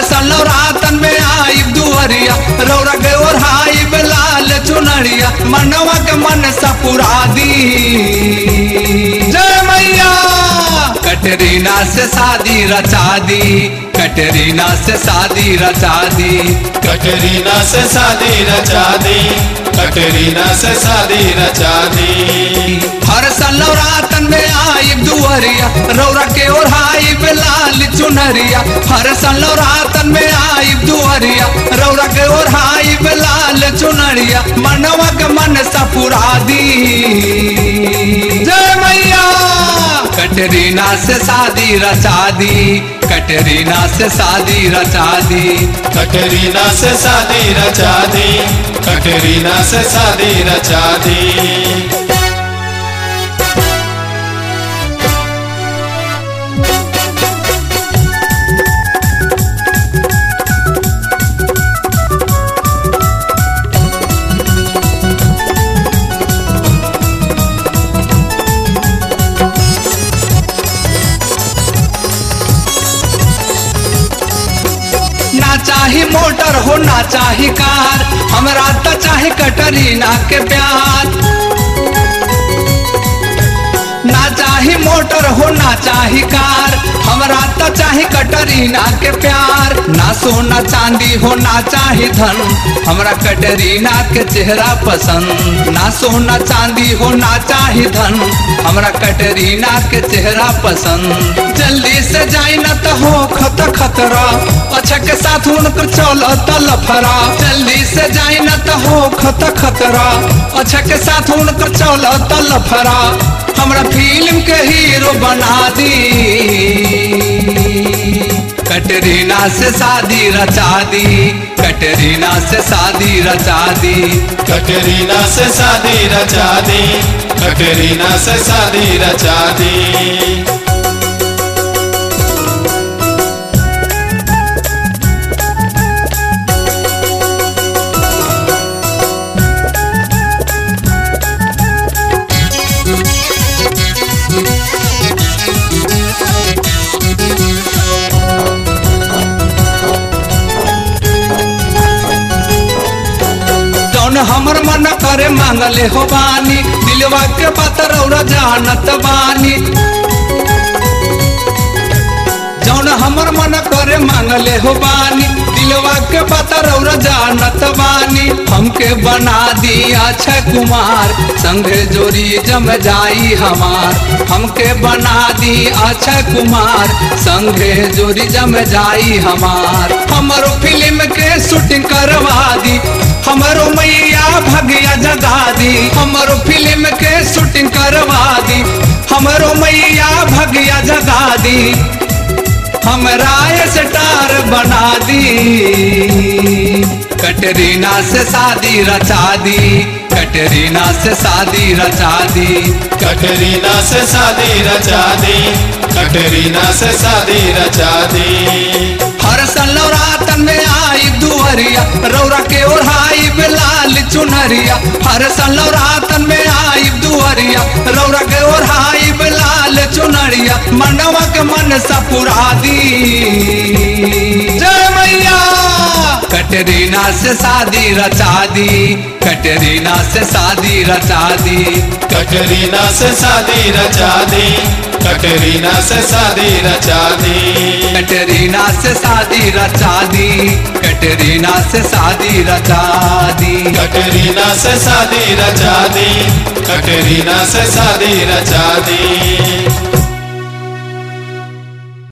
सलौरातन में आई दुअरिया रौरा के ओढ़ाई लाल चुनरिया मनवा के मन सपुरा दी जय मैया कटरीना से शादी रचा दी कटरीना से शादी रचा दी कटरीना से शादी रचा दी कटरीना से शादी रचा दी हर सलौरातन में आई दुअरिया रौरा के ओढ़ाई लाल चुनरिया हर सलौरातन में आई दुअरिया रौरा के ओढ़ाई लाल चुनरिया मनवा के मन सपुरा दी जय मैया कटरीना से शादी रचा दी कटरीना से शादी रचा दी कटरीना से शादी रचा दी कटरीना से शादी रचा दी ना चाही मोटर हो ना चाही कार हमरा तो चाहे कटरीना के प्यार ना चाही मोटर हो ना चाही कार हमरा तो चाहे कटरीना के प्यार ना सोना चांदी हो ना चाही धन हमरा कटरीना के चेहरा पसंद ना सोना चांदी हो ना चाही धन हमरा कटरीना के चेहरा पसंद जल्दी से जाई ना तो हो खत खतरा अच्छा के साथ उनकर चल लफरा जल्दी से जाई ना तो हो खत खतरा अच्छा के साथ उनकर चल लफरा हमरा फिल्म के हीरो बना दी कटरीना से शादी रचा दी कटरीना से शादी रचा दी कटरीना से शादी रचा दी कटरीना से शादी रचा दी जौन हमर मन करे मांगले हो बानी दिलवा के बात रौरा जानत बानी जौन हमर मन करे मांगले हो बानी दिलवा के बात रौरा जानत बानी हमके बना दी अक्षय कुमार संगे जोड़ी जम जाई हमार हमके बना दी अक्षय कुमार संगे जोड़ी जम जाई हमार हमरो फिल्म के शूटिंग करवा दी हमरो मैया भगिया जगा दी हमरो फिल्म के शूटिंग करवा दी हमरो मैया भगिया जगा दी हमरा स्टार बना दी कटरीना से शादी रचा दी कटरीना से शादी रचा दी कटरीना से शादी रचा दी कटरीना से शादी रचा दी हर सलौरातन में आई दुअरिया रौरा के ओढ़ाई लाल चुनरिया हर सलौरातन में आई दुअरिया रौरा के ओढ़ाई लाल चुनरिया मनवा के मन सपुरा दी जय मैया कटरीना से शादी रचा दी कटरीना से शादी रचा दी कटरीना से शादी रचा दी कटरीना से शादी रचा दी कटरीना से शादी रचा दी कटरीना से शादी रचा दी कटरीना से शादी रचा दी कटरीना से शादी रचा दी